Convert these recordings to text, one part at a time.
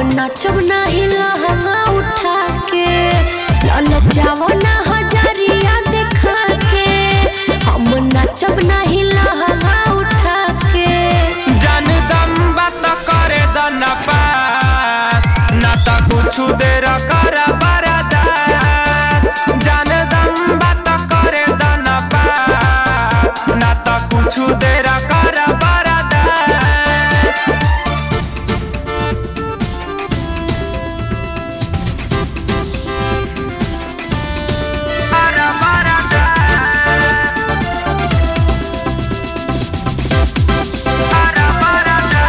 नाचब नाही लहंगा उठा के ललचाव ना हजारिया देखा के हम नाचब नाही लहंगा उठा के जान दम बात करे दन पास ना त कुछ देर कर बरदा जान दम बात करे दन पास ना त कुछ देर कर बरदा कर बरदा कर बरदा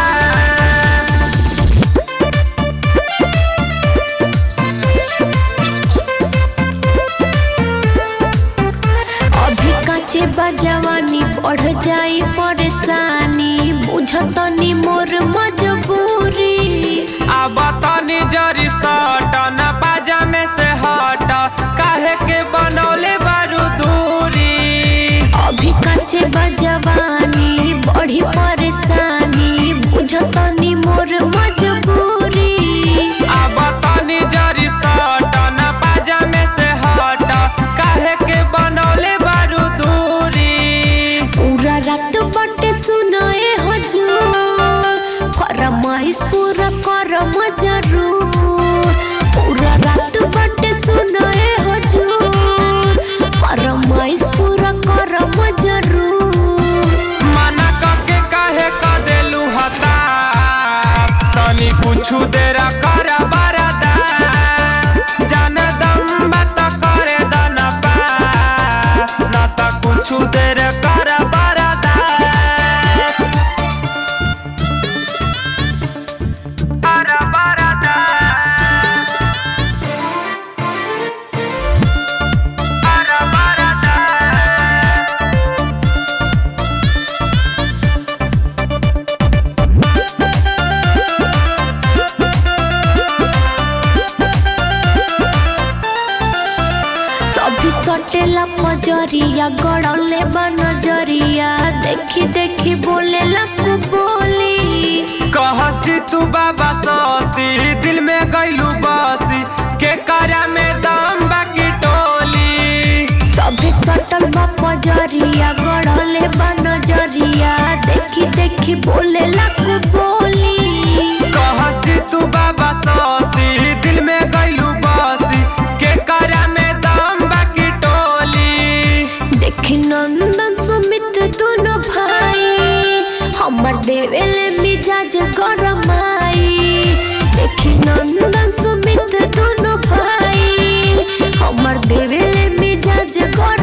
अभी काचे बजवानी बढ़ जाई परेशानी बुझतनी मोर मजबूरी अब तनी जरी सट न बाजा में से हट काहे के बनौले बारू दूरी अभी काचे बजवानी बढ़ी परेशानी बुझतनी मोर मजबूरी अब तनी जरी सट न बाजा में से हट काहे के बनौले बारू दूरी पूरा रात बटे सुनाए हजूर फरमाइश पूरा करम जरूर पूरा रात बटे सुनाए हजूर फरमाइश पूरा करम जरूर मना करके काहे क देलू हताश तनी कुछु देर कर बरदा जान दम बात करे दन पास न त कुछु देर कर बरदा कर बरदा कर बरदा सभी सटेला पजरिया गड़ले बा नजरिया देखी देखी बोले लकू बोली कहती तू बाबा सौसी दिल में गईलू बसी के करा में दम बाकी टोली सभी सटल बा पजरिया गड़ले बा नजरिया देखी देखी बोले लकू बोली कहती तू बाबा सौसी दिल में गईलू बसी के करा में दम बाकी टोली देखी नंदन सुमित दोनों भाई हमर देवेले मिजाज गरमाई देखी नंदन सुमित दोनों भाई हमर देवेले मिजाज गरमाई